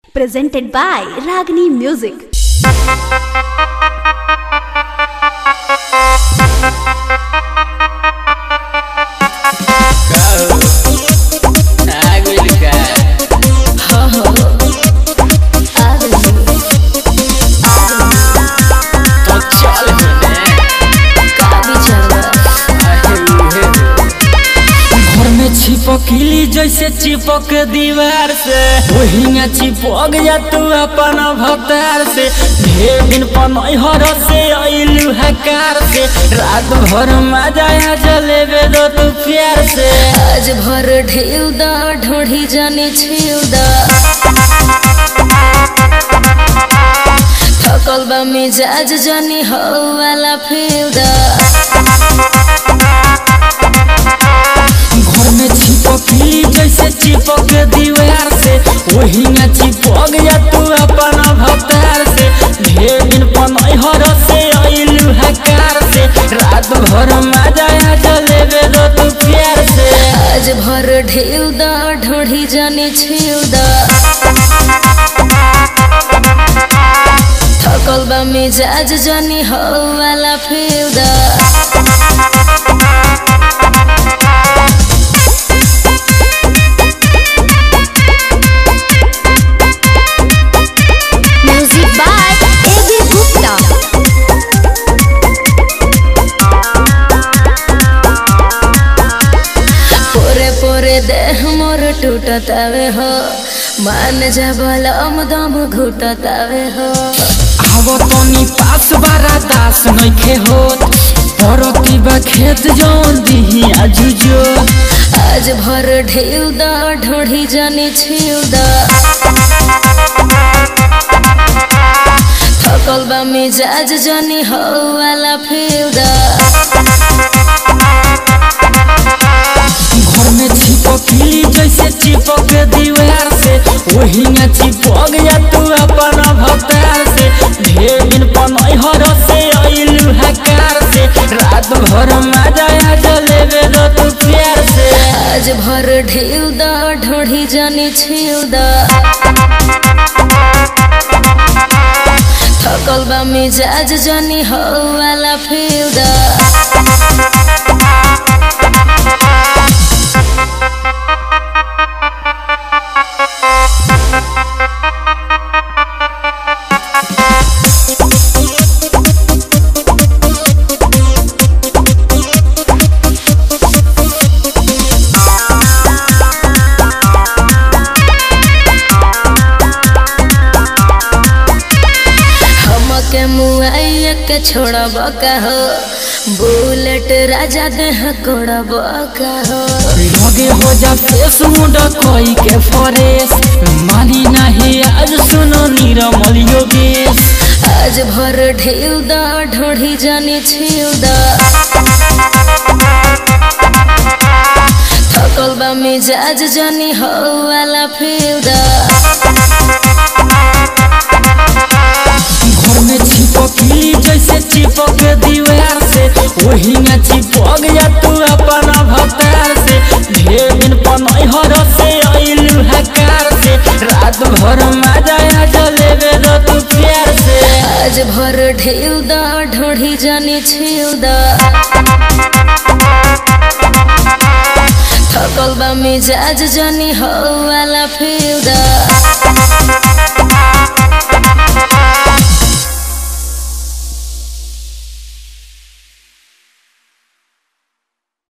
presented by Ragini Music. घर में छिपकली जैसे चिपक दीवार से वही में चिपक जा तू अपन भतार से ढेर दिन पनहर से अइलू हकार से रात भर मजा आ जलेबे दो तू प्यार से आज भर ढेउ दा ढोढ़ी जाने छिउ दा थकल बा मिजाज जानी हो वाला फेउ दा घर में छिपकली जैसे चिपक दीवार से वही में चिपक जा तू अपन भतार से ढेर दिन पनहर से अइलू हकार से रात भर मजा आ जलेबे दो तू प्यार से आज भर ढेउ दा ढोढ़ी जाने छिउ दा थकल बा मिजाज जानी हो वाला फेउ दा Music by A.B. Gupta. पोरे पोरे देह मोर टूटतावे हो मान जा बलम दम घुटतावे हो आवो तनी पास बारा दास नइखे होत परती बा खेत जौन दिही आजुजो आज भर ढेउ दा ढोढ़ी जाने छिउ दा थकल बा मिजाज जानी हो वाला फेउ दा घर में छिपकली जैसे चिपक दीवार से वही में चिपक जा तू अपन भतार से ढेर दिन पनहर से अइलू हकार से रात भर मजा आ जलेबे दो तू प्यार से आज भर ढेउ दा ढोढ़ी जाने छिउ दा थकल बा मिजाज जानी हो वाला फेउ दा हमके मुआइया के छोड़ब का हो बुलेट राजा देह कोड़ब का हो लगे हो जा फेस मुंडा कोई के फरेस मानी नहीं आज सुनो नीरमल योगेश आज भर ढेउ दा ढोढ़ी जाने छिउ दा थकल बा मिजाज जानी हो वाला फेउ दा घर में छिपकली जैसे चिपक दीवार से वही में चिपक जा तू अपन भतार से ढेर दिन पनहर से अइलू हकार से रात भर मजा आ जलेबे दो तू प्यार से आज भर ढेउ दा ढोढ़ी जाने छिउ दा थकल बा मिजाज जानी हो वाला फेउ दा